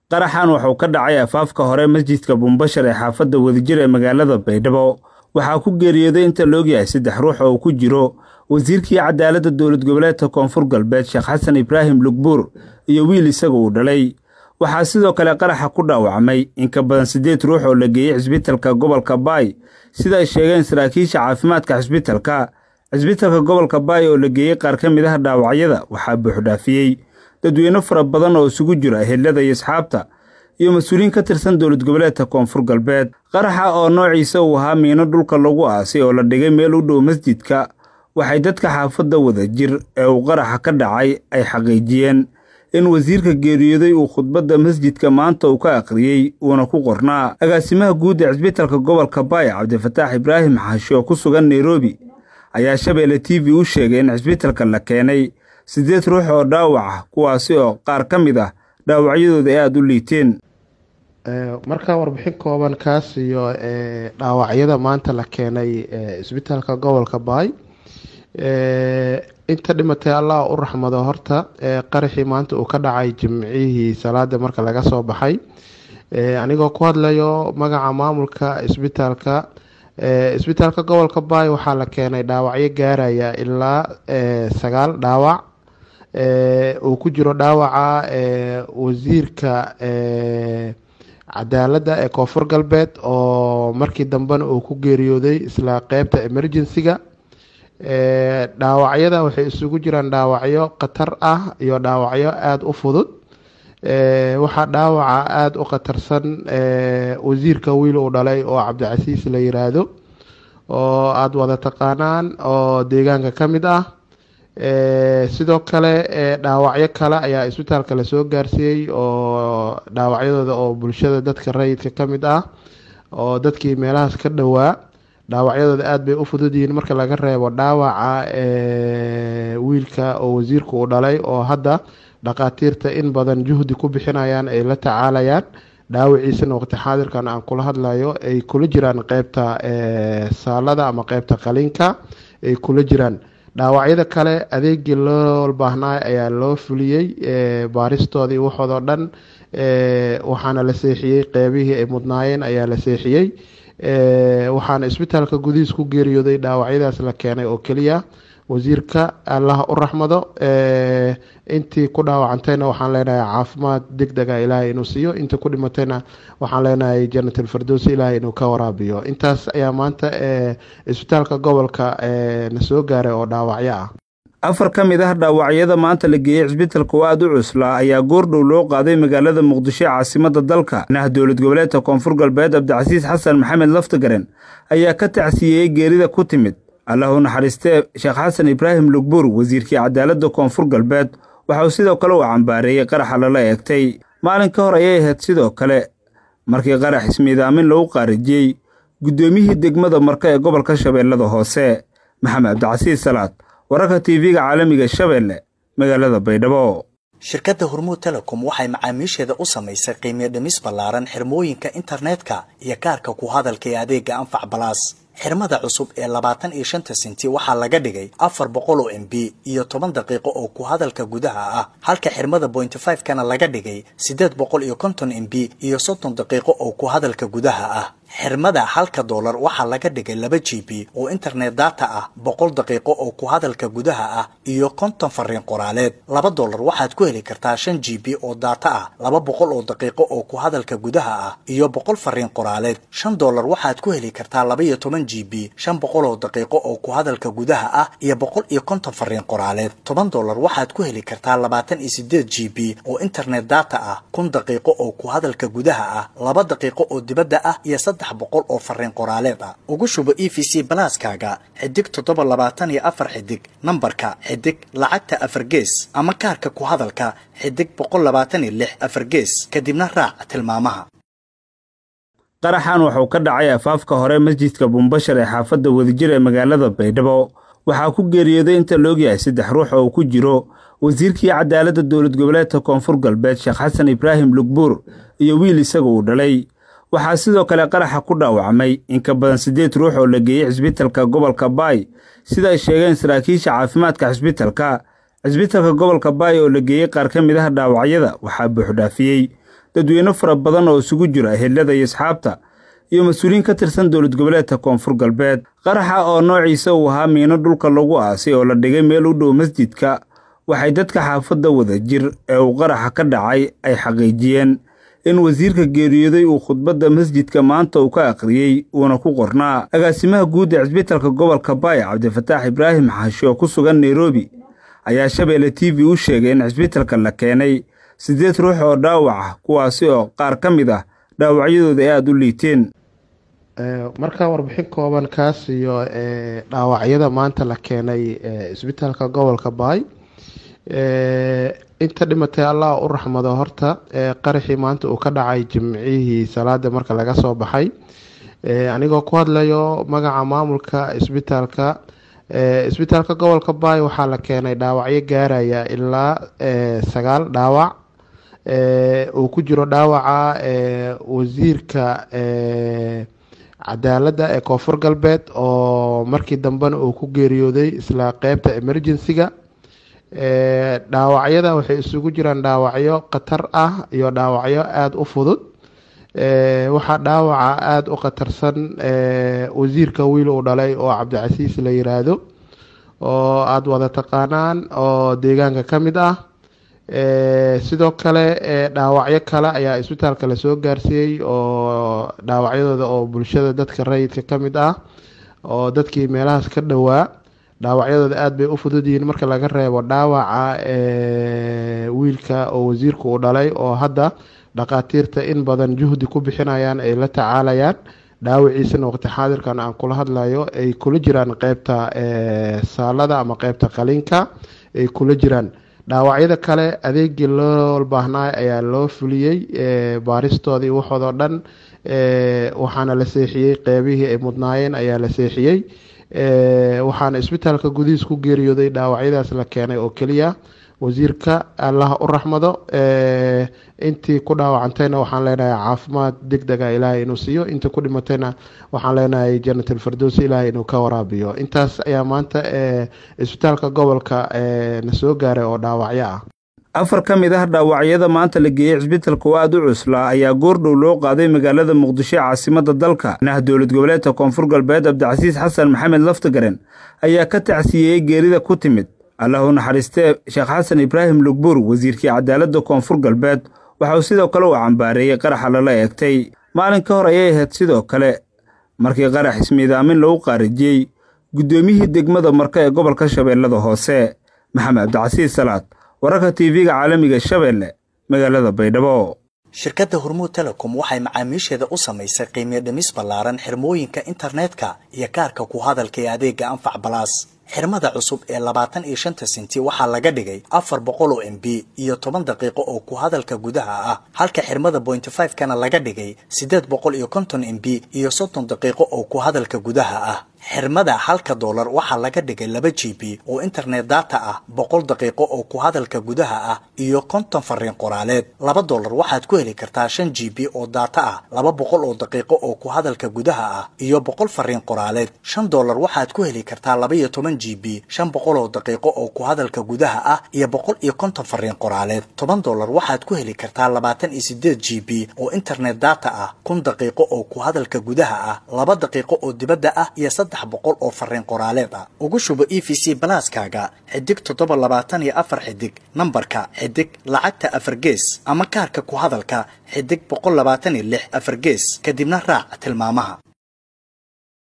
qaraxan wuxuu ka dhacay afaafka hore masjidka buumbashar ee xaafadda wadajir ee magaalada baydhabo waxaa ku geeriyooday inta laogyahay saddex ruux oo uu ku jiro wasiirkii cadaaladda dowlad goboleedka koonfur galbeed sheekh xasan ibraahim lugbuur iyo wiil isaga uu dhalay waxaa sidoo kale qaraxa ku dhaawacmay in ka badan siddeed ruux oo la geeyey cisbitalka gobolka baay sida ay sheegeen saraakiisha caafimaadka cisbitalka cisbitalka gobolka baay oo la geeyey qaar ka mid ah dhaawacyada waxaa buuxdhaafiyey dadweyne fara badan oo isugu jira ehelada iyo asxaabta iyo mas-uuliyiin ka tirsan dowlad goboleedka koonfur galbeed qaraxa oo noociisa uu ahaa miino dhulka lagu aasay oo la dhigay meel u dhow masjidka waxay dadka xaafadda wadajir ee uu qaraxa ka dhacay ay xaqiijiyeen in wasiirka geeriyooday uu khudbadda masjidka maanta uu ka akhriyey uuna ku qornaa agaasimaha guud ee cisbitalka gobolka baay cabdifataax ibraahim xaashi oo ku sugan nairobi ayaa shabeelle t v u sheegay in cisbitalka la keenay siddeed ruux oo dhaawac ah kuwaasi oo qaar ka mid ah dhaawacyadooda ay aada u liiteen markaa warbixin kooban kaas iyo dhaawacyada maanta la keenay cisbitaalka gobolka baay inta dhimatay allah u raxmado horta qaraxii maanta uu ka dhacay jimcihii salaada marka laga soo baxay anigoo ku hadlayo magaca maamulka cisbitaalka cisbitaalka gobolka baay waxaa la keenay dhaawacyo gaaraya ilaa sagaal dhaawac uu ku jiro dhaawaca wasiirka cadaaladda ee koonfur galbeed oo markii dambena uu ku geeriyooday isla qeybta emergency-ga dhaawacyada waxay isugu jiraan dhaawacyo khatar ah iyo dhaawacyo aada u fudud waxaa dhaawaca aada u khatarsan wasiirka wiil uu dhalay oo cabdicasiis la yiraahdo oo aada wada taqaanaan oo deegaanka ka mid ah sidoo kale dhaawacyo kale ayaa isbitaalka lasoo gaarsiiyey oo dhaawacyadooda oo bulshada dadka rayidka ka mid ah oo dadkii meelahaas ka dhowaa dhaawacyadooda aada bay u fudud yihiin marka laga reebo dhaawaca wiilka oo wasiirka uu dhalay oo hadda dhakhaatiirta in badan juhdi ku bixinayaan ay la tacaalayaan dhaawiciisana waqti xaadirkan aan kula hadlayo ay kula jiraan qeybta saalada ama qeybta qaliinka ay kula jiraan dhaawacyada kale adeegii loo baahnaa ayaa loo fuliyey baaristoodii waxoodoo dhan waxaana la seexiyey qeybihii ay mudnaayeen ayaa la seexiyey waxaana isbitaalka gudihiis ku geeriyooday dhaawacyadaas la keenay oo keliya wasiirka allah u raxmado intii ku dhaawacantayna waxaan leenahay caafimaad deg dega ilaahay inuu siiyo intii ku dhimatayna waxaan leenahay jannatul firdowsi ilaahay inuu ka waraabiyo intaas ayaa maanta isbitaalka gobolka na soo gaaray oo dhaawacyo ah afar ka mid ah dhaawacyada maanta la geeyey cisbitalka oo aada u cuslaa ayaa goordhow loo qaaday magaalada muqdisho ee caasimadda dalka nah dowlad goboleedka koonfur galbeed cabdicasiis xasan maxamed laftagaren ayaa ka tacsiyeeyey geerida ku timid allahu naxariistee sheekh xasan ibraahim lugbuur wasiirkii cadaaladda koonfur galbeed waxauu sidoo kale uu cambaareeyey qaraxa lala eegtay maalin ka hor ayay ahayd sidoo kale markii qarax ismiidaamin lagu qaarijiyey guddoomiyihii degmada marka ee gobolka shabeellada hoose maxamed cabdicasiis salaad wararka tv-ga caalamiga shabeelle magaalada baydhabo shirkadda hormuud telecom waxay macaamiisheeda u samaysay qiimiyo dhimis ballaaran xirmooyinka internetka iyo kaarka ku hadalka ee adeega anfac balaas xirmada cusub ee labaatan iyo shanta senti waxaa laga dhigay afar boqol oo m b iyo toban daqiiqo oo ku hadalka gudaha ah halka xirmada pointy five kana laga dhigay siddeed boqol iyo konton m b iyo soddon daqiiqo oo ku hadalka gudaha ah xirmada halka doolar waxaa laga dhigay laba g b oo internet data ah boqol daqiiqo oo ku hadalka gudaha ah iyo konton fariin qoraaleed laba doolar waxaad ku heli kartaa shan g b oo data ah laba boqol oo daqiiqo oo ku hadalka gudaha ah iyo boqol fariin qoraaleed shan doolar waxaad ku heli kartaa laba iyo toban g b shan boqol oo daqiiqo oo ku hadalka gudaha ah iyo boqol iyo konton fariin qoraaleed toban doolar waxaad ku heli kartaa labaatan iyo sideed g b oo internet data ah kun daqiiqo oo ku hadalka gudaha ah laba daqiiqo oo dibadda ah iyo saddex boqol oo fariin qoraaleed ah ugu shubo e v c balaaskaaga xidig toddoba labaatan iyo afar xidig nambarka xidig lacagta afar gees ama kaarka ku hadalka xidig boqol labaatan iyo lix afar gees kadibna raac tilmaamaha qaraxan wuxuu ka dhacay afaafka hore masjidka buumbashar ee xaafadda wadajir ee magaalada baydhabo waxaa ku geeriyooday inta laogyahay saddex ruux oo ku jiro wasiirkii cadaaladda dowlad goboleedka koonfur galbeed sheekh xasan ibraahim lugbuur iyo wiil isaga uu dhalay waxaa sidoo kale qaraxa ku dhaawacmay in ka badan siddeed ruux oo la geeyey cisbitalka gobolka baay sida ay sheegeen saraakiisha caafimaadka cisbitalka cisbitalka gobolka baay oo la geeyey qaar ka mid ah dhaawacyada waxaa buuxdhaafiyey dadweyne fara badan oo isugu jira ehelada iyo asxaabta iyo mas-uuliyiin ka tirsan dowlad goboleedka koonfur galbeed qaraxa oo noociisa uu ahaa miino dhulka lagu aasay oo la dhigay meel u dhow masjidka waxay dadka xaafadda wada jir ee uu qaraxa ka dhacay ay xaqiijiyeen in wasiirka geeriyooday uu khudbadda masjidka maanta uu ka akhriyey uuna ku qornaa agaasimaha guud ee cisbitalka gobolka baaya cabdifataax ibraahim xaashi oo ku sugan nairobi ayaa shabeelle t v u sheegay in cisbitalka la keenay siddeed ruux oo dhaawac ah kuwaasi oo qaar ka mid ah dhaawacyadooda ay aada u liiteen markaa warbixin kooban kaas iyo dhaawacyada maanta la keenay cisbitaalka gobolka baay inta dhimatay allah u raxmado horta qaraxii maanta uu ka dhacay jimcihii salaada marka laga soo baxay anigoo ku hadlayo magaca maamulka cisbitaalka cisbitaalka gobolka baay waxaa la keenay dhaawacyo gaaraya ilaa sagaal dhaawac uu ku jiro dhaawaca wasiirka cadaaladda ee koonfur galbeed oo markii dambena uu ku geeriyooday isla qeybta emergency-ga dhaawacyada waxay isugu jiraan dhaawacyo khatar ah iyo dhaawacyo aada u fudud waxaa dhaawaca aada u khatarsan wasiirka wiil uu dhalay oo cabdicasiis la yiraahdo oo aada wada taqaanaan oo deegaanka ka mid ah sidoo kale dhaawacyo kale ayaa isbitaalka lasoo gaarsiiyey oo dhaawacyadooda oo bulshada dadka rayidka ka mid ah oo dadkii meelahaas ka dhowaa dhaawacyadooda aada bay u fudud yihiin marka laga reebo dhaawaca wiilka oo wasiirka uu dhalay oo hadda dhakhaatiirta in badan juhdi ku bixinayaan ay la tacaalayaan dhaawaciisana waqti xaadirkan aan kula hadlayo ay kula jiraan qeybta saalada ama qeybta qaliinka ay kula jiraan dhaawacyada kale adeegii loo baahnaa ayaa loo fuliyey baaristoodii waxoodoo dhan waxaana la seexiyey qeybihii ay mudnaayeen ayaa la seexiyey waxaana isbitaalka gudihiis ku geeriyooday dhaawacyadaas la keenay oo keliya wasiirka allah u raxmado intii ku dhaawacantayna waxaan leenahay caafimaad deg dega ilaahay inuu siiyo intii ku dhimatayna waxaan leenahay janatal fardosi ilaahay inuu ka waraabiyo intaas ayaa maanta isbitaalka gobolka na soo gaaray oo dhaawacyo ah afar ka mid ah dhaawacyada maanta la geeyey cisbitalka oo aada u cuslaa ayaa goordhow loo qaaday magaalada muqdisho ee caasimadda dalka nah dowlad goboleedka koonfur galbeed cabdicasiis xasan maxamed laftagaren ayaa ka tacsiyeeyey geerida ku timid allahu naxariistee sheekh xasan ibraahim lugbuur wasiirkii cadaaladda koonfur galbeed waxa uu sidoo kale u cambaareeyey qaraxa lala eegtay maalin ka hor ayay ahayd sidoo kale markii qarax ismiidaamin lagu qaarijiyey guddoomiyihii degmada marka ee gobolka shabeellada hoose maxamed cabdicasiis salaad wararka tv-ga caalamiga shabeelle magaalada baydhabo shirkadda hormuud telecom waxay macaamiisheeda u samaysay qiimiyo dhimis ballaaran xirmooyinka internetka iyo kaarka ku hadalka ee adeega anfac balaas xirmada cusub ee labaatan iyo shanta senti waxaa laga dhigay afar boqol oo m b iyo toban daqiiqo oo ku hadalka gudaha ah halka xirmada bointy five kana laga dhigay siddeed boqol iyo konton m b iyo soddon daqiiqo oo ku hadalka gudaha ah xirmada halka doolar waxaa laga dhigay laba g b oo internet data ah boqol daqiiqo oo ku hadalka gudaha ah iyo konton fariin qoraaleed laba doolar waxaad ku heli kartaa shan g b oo data ah laba boqol oo daqiiqo oo ku hadalka gudaha ah iyo boqol fariin qoraaleed shan doolar waxaad ku heli kartaa laba iyo toban g b shan boqol oo daqiiqo oo ku hadalka gudaha ah iyo boqol iyo konton fariin qoraaleed toban doolar waxaad ku heli kartaa labaatan iyo sideed g b oo internet data ah kun daqiiqo oo ku hadalka gudaha ah laba daqiiqo oo dibadda ah iyo saddex boqol oo fariin qoraaleed ah ugu shubo e v c balaaskaaga xidig toddoba labaatan iyo afar xidig nambarka xidig lacagta afar gees ama kaarka ku hadalka xidig boqol labaatan iyo lix afar gees kadibna raac tilmaamaha